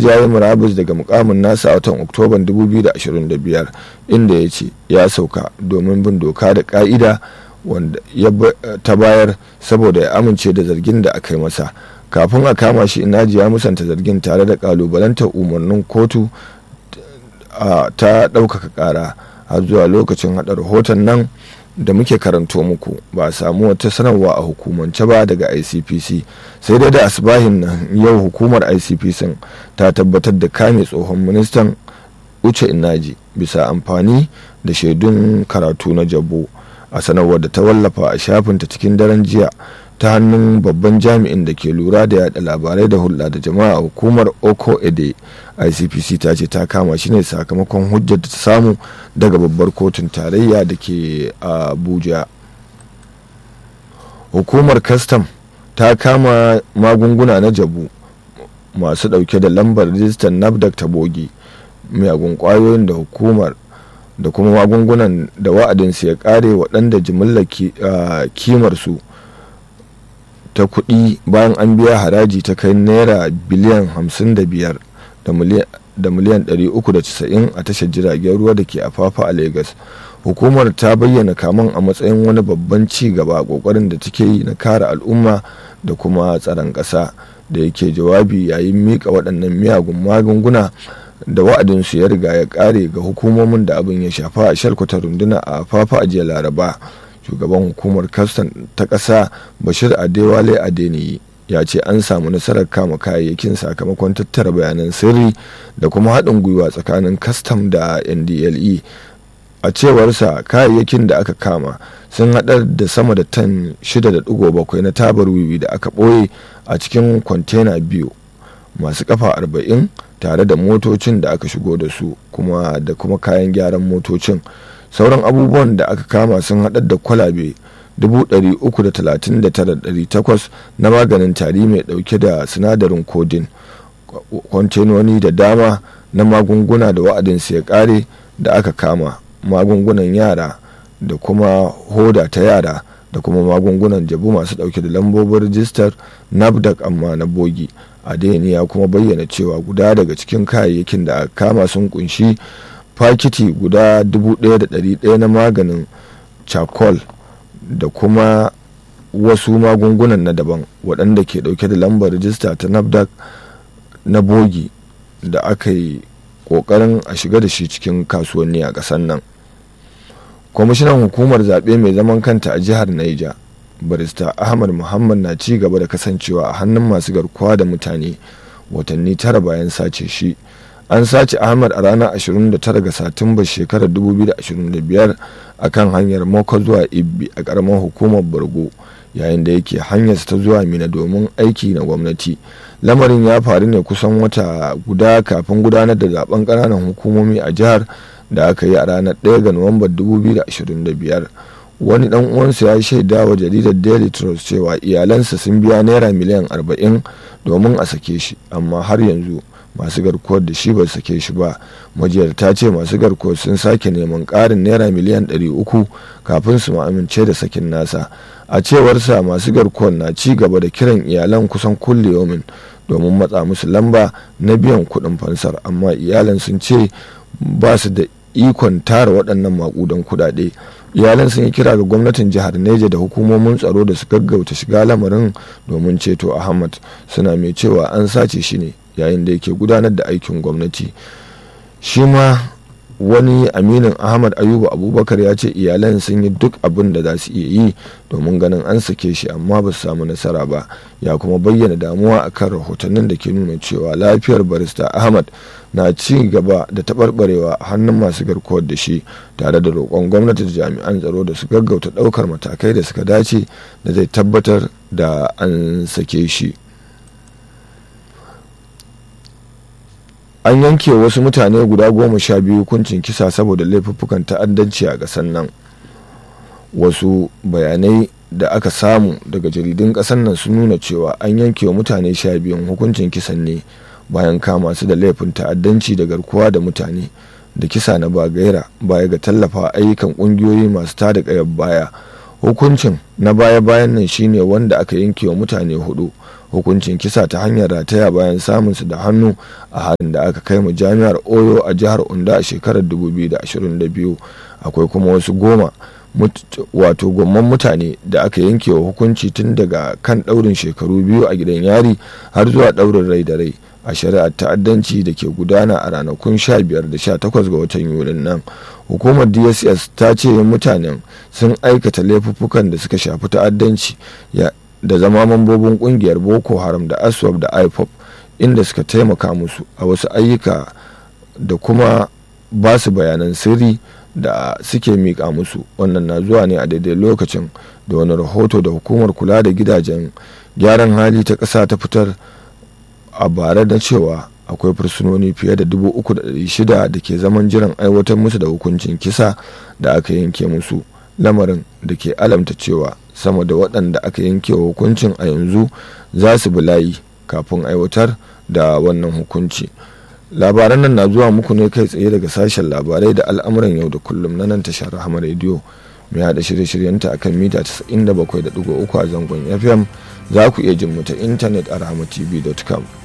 ya yi murabus daga mukamin nasa a watan oktoban 2025 inda ya ce ya sauka domin bin doka da ka'ida wanda ya ta bayar saboda ya amince da zargin da aka yi masa kafin a kama shi inaji ya musanta zargin tare da kalubalantar umarnin kotu ta ɗaukaka ƙara har zuwa lokacin haɗa rahoton nan da muke karanto muku ba a samu wata sanarwa a hukumance ba daga icpc sai dai da asibahin nan yau hukumar icpc ta tabbatar da kame tsohon ministan uche inaji bisa amfani da shaidun karatu na jabo a sanarwar da ta wallafa a shafinta cikin daren jiya ta hannun babban jami'in da ke lura da yada labarai da hulɗa da jama'a hukumar oko ede icpc ta ce ta kama shi ne sakamakon hujjar da ta samu daga babbar kotun tarayya da ke abuja hukumar kastam ta kama magunguna na jabu masu ɗauke da lambar rijistar nafdac ta bogi miyagun kwayoyin da hukumar da kuma magungunan da wa'adinsu ya kare waɗanda jimillar kimarsu ta kuɗi bayan an biya haraji ta kai naira biliyan 55 da miliyan 390 a tashar jiragen ruwa da ke afafa a lagos hukumar ta bayyana kaman a matsayin wani babban ci gaba a kokarin da take yi na kare al'umma da kuma tsaron ƙasa da yake jawabi yayin mika waɗannan miyagun magunguna da wa'adinsu ya riga ya ƙare ga hukumomin da abin ya shafa a shalkwata runduna a fafa a jiya laraba shugaban hukumar kastan ta ƙasa bashir adewale adeniyi ya ce an samu nasarar kama kayayyakin sakamakon tattara bayanan sirri da kuma haɗin gwiwa tsakanin kastam da ndle a cewarsa kayayyakin da aka kama sun haɗar da sama da tan 6.7 na tabar wiwi da aka ɓoye a cikin kwantena biyu masu kafa 40 tare da motocin da aka shigo da su kuma da kuma kayan gyaran motocin sauran abubuwan da aka kama sun haɗar da kwalabe 339,800 na maganin tari mai ɗauke da sinadarin kodin kwantenoni da dama na magunguna da wa'adinsu ya ƙare da aka kama magungunan yara da kuma hoda ta yara da kuma magungunan jabu masu ɗauke da lambobin rijistar nafdac amma na bogi adeni ya kuma bayyana cewa guda daga cikin kayayyakin da aka kama sun kunshi fakiti guda 1,100 na maganin charcoal da kuma wasu magungunan na daban waɗanda ke ɗauke da lambar rijista ta nafdac na bogi da aka yi ƙoƙarin a shiga da shi cikin kasuwanni a ƙasar nan kwamishinan hukumar zaɓe mai zaman kanta a jihar niger barista ahmad muhammad na ci gaba da kasancewa a hannun masu garkuwa da mutane watanni tara bayan sace shi an sace ahmad a ranar 29 ga satumba shekarar 2025 a kan hanyar moko zuwa ibbi a karamar hukumar borgo yayin da yake hanyarsa ta zuwa mina domin aiki na gwamnati lamarin ya faru ne kusan wata guda kafin gudanar da zaben ƙananan hukumomi a jihar da aka yi a ranar 1 ga nuwambar 2025 wani dan uwansa ya shaida wa jaridar daily trust cewa iyalansa sun biya naira miliyan 40 domin a sake shi amma har yanzu masu garkuwar da shi ba sake shi ba majiyar ta ce masu garkuwar sun sake neman ƙarin naira miliyan 300 kafin su amince da sakin nasa a cewarsa masu garkuwar na ci gaba da kiran iyalan kusan kulle yomin domin matsa musu lamba na biyan kuɗin fansar amma iyalan sun ce ba su da ikon tara waɗannan maƙudan kuɗaɗe iyalan sun yi kira ga gwamnatin jihar neja da hukumomin tsaro da su gaggauta shiga lamarin domin ceto ahmad suna mai cewa an sace shi ne yayin da yake gudanar da aikin gwamnati shi ma wani aminin ahmad ayuba abubakar ya ce iyalan sun yi duk abin da za su iya yi domin ganin an sake shi amma ba su samu nasara ba ya kuma bayyana damuwa akan rahotannin da ke nuna cewa lafiyar barista ahmad na ci gaba da taɓarɓarewa a hannun masu garkuwar da shi tare da roƙon gwamnati da jami'an tsaro da su gaggauta ɗaukar matakai da suka dace da zai tabbatar da an sake shi an yanke wasu mutane guda goma sha biyu hukuncin kisa saboda laifuffukan ta'addanci a ƙasar nan wasu bayanai da aka samu daga jaridun ƙasar nan sun nuna cewa an yanke wa mutane sha biyun hukuncin kisan ne bayan kama su da laifin ta'addanci da garkuwa da mutane da kisa na bagaira baya ga tallafa ayyukan ƙungiyoyi masu tada ƙayar baya hukuncin na baya-bayan nan shine wanda aka yanke wa mutane hudu hukuncin kisa ta hanyar rataya bayan samunsu da hannu a harin da aka kai mu jami'ar oyo a jihar onda a shekarar 2022 akwai kuma wasu goma wato gomman mutane da aka yanke wa hukunci tun daga kan ɗaurin shekaru biyu a gidan yari har zuwa ɗaurin rai da rai a shari'ar ta'addanci da ke gudana a ranakun 15 da 18 ga watan yulin nan hukumar dss ta ce mutanen sun aikata laifuffukan da suka shafi ta'addanci da zama mambobin kungiyar boko haram da aswab da ipop inda suka taimaka musu a wasu ayyuka da kuma ba su bayanan sirri da suke miƙa musu wannan na zuwa ne a daidai lokacin da wani rahoto da hukumar kula da gidajen gyaran hali ta ƙasa ta fitar a bara da cewa akwai fursunoni fiye da 3,600 da ke zaman jiran aiwatar musu da hukuncin kisa da aka yanke musu lamarin da ke alamta cewa sama da waɗanda aka yanke wa hukuncin a yanzu za su bi layi kafin aiwatar da wannan hukunci labaran nan na zuwa muku ne kai tsaye daga sashen labarai da al'amuran yau da kullum na nan tashar rahama rediyo mai haɗa shirye-shiryenta akan mita 97.3 a zangon fm za ku iya jin mu ta intanet a rahamatv.com